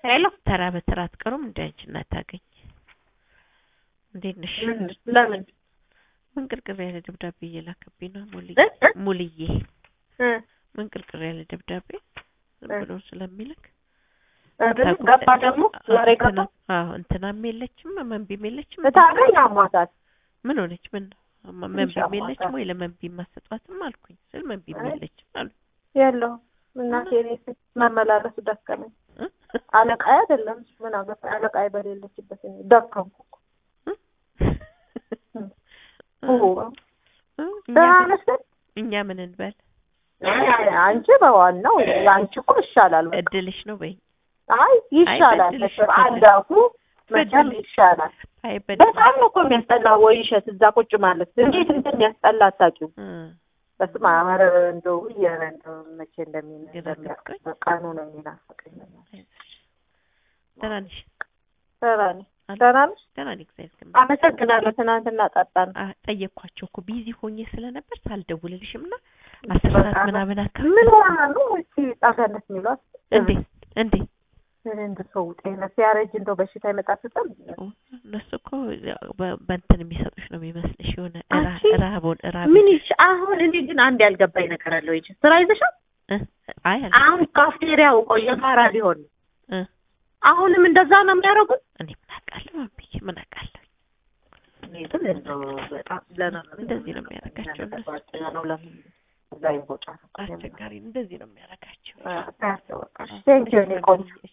ሄሎ ተራ በተራ አትቀሩም እንደ አንቺ እናት ታገኝ እንዴት ነሽ? ምን ለምን ምን ቅርቅር ያለ ደብዳቤ እየላከብኝ ነው ሙልዬ እ? እ? ሙልዬ እ ምን ቅርቅር ያለ ደብዳቤ ዝም እ? ብሎ ስለሚልክ አይደል? ገባ ደግሞ ዛሬ ገባ እንትና- አዎ እንትናም የለችም መንቢም የለችም እታገኝ አሟታል ምን ሆነች ምን ማ- መንቢም ይሻማታል። የለችም ወይ ለመንቢ ማሰጧትም አልኩኝ ስል መንቢም አይ። የለችም አሉ የለውም እናቴ እኔ ስ- መመላለሱ ደከመኝ እ? አለቃዬ አይደለም እሱ ምን አገባ አለቃዬ በሌለችበት እኔ ደከምኩ እ? ኦ፣ እ? እኛ ደህና ምን- ነሽ ግን? እኛ ምን እንበል አይ፣ አይ፣ አንቺ በዋናው አንቺ እኮ ይሻላል በቃ። እድልሽ ነው በይ አይ ይሻላል በድልሽ መቼም አንዳፉ መቼም በድልሽ። ይሻላል አይ በደንብ በጣም ነው እኮ የሚያስጠላ ወይ እሸት እዛ ቁጭ ማለት እንዴት እንደሚያስጠላ አታውቂው እ በስመ አብ ኧረ እንደው ኧረ እንደው መቼ እንደሚል ግን እንደሚያስቀኝ ቀኑ ነው የሚናፍቀኝ አይዞሽ ደህና ነሽ ደህና ነኝ ደህና ነሽ ደህና ነኝ እግዚአብሔር ይመስገን አመሰግናለሁ ትናንትና ጠጣን አ- ጠየቅኳቸው እኮ ቢዚ ሆኜ ስለነበር ሳልደውልልሽም እና አስር ሰዓት በጣም ምናምን አካባቢ ምን ሆና ነው እስኪ ጣጋነት የሚሏት እንዴ እንዴ እንደ ሰው ጤና ሲያረጅ እንደው በሽታ ይመጣበታል እነሱ እኮ ያው በ- በእንትን የሚሰጡሽ ነው የሚመስልሽ የሆነ እራ- አንቺ እራቦን እራብ ምን ይች አሁን እኔ ግን አንድ ያልገባኝ ነገር አለ ወይ ስራ ይዘሻል እ? አይ አለ አሁን ካፍቴሪያው ቆይ የጋራ ሊሆን ነው እ? አሁንም እንደዛ ነው የሚያደርጉት እኔ ምን አውቃለሁ ማምዬ ምን አውቃለሁ እኔ ግን እንደው በጣም ለነገሩ እንደዚህ ነው የሚያደርጋቸው እነሱ። ጓደኛ ነው ለምን እዛ ይቦጫል አስቸጋሪ እንደዚህ ነው የሚያደርጋቸው ቴንኪው እኔ ቆንጆ